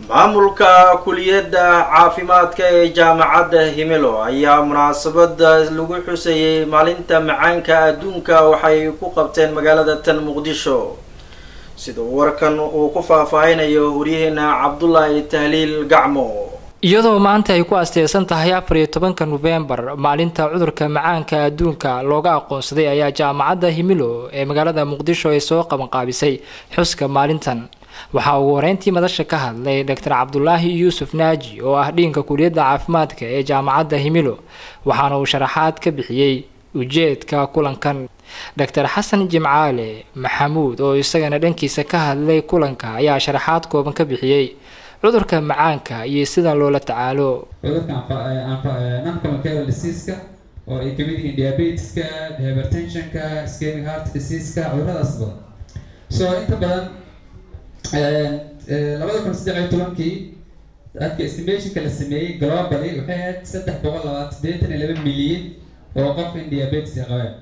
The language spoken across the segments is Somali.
maamulka kuliyadda caafimaadka ee jaamacadda himilo ayaa munaasabada lagu xusayay maalinta macaanka adduunka waxay ku qabteen magaalada tan muqdisho sida warkan uu ku faahfaahinayo waryaheena cabdulaahi tahliil gacmo iyadoo maanta ay ku asteysan tahay afar iyo tobanka nofembar maalinta cudurka macaanka adduunka looga aqoonsaday ayaa jaamacadda himilo ee magaalada muqdisho ay soo qabanqaabisay xuska maalintan waxaa ugu horeyntii madasha ka hadlay doctor cabdulaahi yuusuf naaji oo ah dhiinka kuliyadda caafimaadka ee jaamacadda himilo waxaana uu sharaxaad ka bixiyey ujeedka kulankan doctor xasan jimcaale maxamuud oo isagana dhankiisa ka hadlay kulanka ayaa sharaxaad kooban ka bixiyey cudurka macaanka iyo sida loola tacaalo cudurka noncommon diseaska oo ay kamid yihiin diabetiska hypertensionka ischemic heart diseaska cuduradaas badan so inta badan labada kun saddex iyo tobankii dadka estimationka la sameeyey globally waxay ahayd saddex boqol labaatan sideetan iyo laba milyan oo qof in diabetes ay qabeen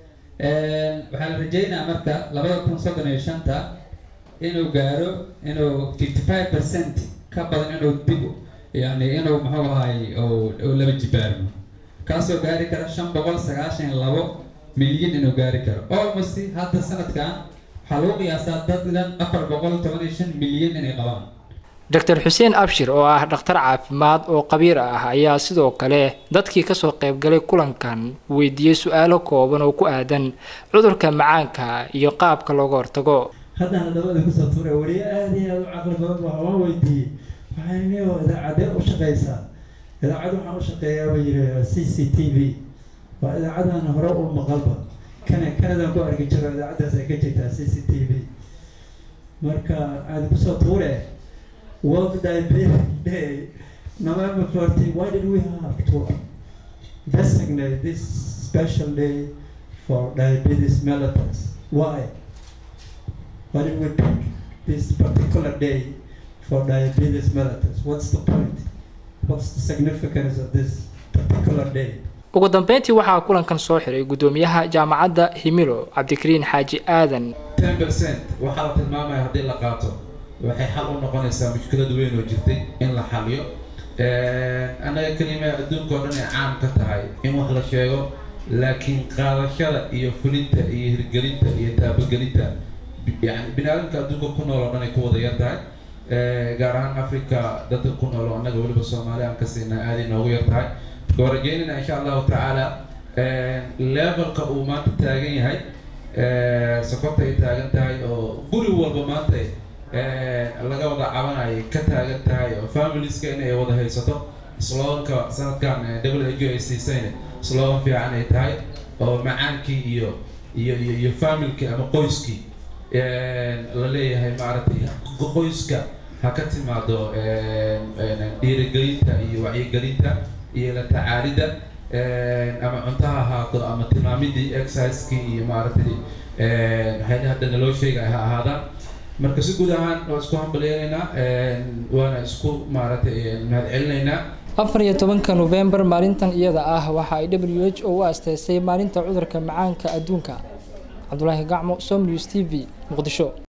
waxaa la rajeynayaa marka labada kun soddon iyo shanta inuu gaaro inuu fifty five percent ka badan inuu dib yani inuu muxuu ahay u laba jibaarmo kaasoo gaari kara shan boqol sagaashan iyo labo milyan inuu gaari karo almost hadda sanadkan waxaa lagu qiyaasaa dad dhan afar boqol toban iyo shan milyan inay qabaan doctor xuseen abshir oo ah dhakhtar caafimaad oo qabiir ah ayaa sidoo kale dadkii kasoo qaybgalay kulankan weydiiyey su-aalo kooban oo ku aadan cudurka macaanka iyo qaabka looga hortago haddana dabada kusoo tuuray weliyo aada iyo aada u caqli badan baa waan weydiiyey waxaan niyo idaacadee u shaqeysaa idaacad waxaan u shaqeeyaa buu yidhi c c t v waa idaacadan hore u maqalba kana kanadan ku arki jiro idaacaddaas ay ka jirtaa c c t v marka aada kusoo tuure world diabetes day november fourteen why did we have to designate this special day for diabetes mellitus why why did we pick this particular day for diabetes mellitus what's the point what's the significance of this particular day ugu dambeyntii waxaa kulankan soo xiray guddoomiyaha jaamacadda himilo cabdikariin xaaji aadan ten percent waxaa la tilmaamaya haddii la qaato waxay xal u noqonaysaa mushkilad weyn oo jirtay in la xaliyo annaga kelima adduunka oo dhan ay caam ka tahay in wax la sheego laakiin qaadashada iyo fulinta iyo hirgelinta iyo taabagelinta yani bini aadamka adduunka ku nool oo dhan ay ku wada yar tahay gaar ahaan africa dadka ku nool oo annaga weliba soomaali aan ka siinaa aaday noogu yar tahay waa rajeynayna insha allahu tacaala levelka uu maanta taagan yahay sokorta ay taagan tahay oo guri walba maanta laga wada cabanayay ka taagan tahay oo familieska inay wada haysato sloganka sanadkan w h o ay siisayna slogan fiican ay tahay oo macaankii iyo iyo iyo iyo familkii ama qoyskii la leeyahay maaragtay qoyska ha ka timaado dhiirigelinta iyo wacyigelinta iyo la tacaalidda ama cunto ha ahaato ama tilmaamidii exercisekii iyo maaragtay waxyaalaha hadda naloo sheegaya ha ahaadaan marka si guud ahaan waa isku hambaleynaynaa waana isku maaragtay mahad celinaynaa afar iyo tobanka nofembar maalintan iyada ah waxa ay w h o u asteysay maalinta cudurka macaanka adduunka cabdulaahi gacmo som news t v muqdisho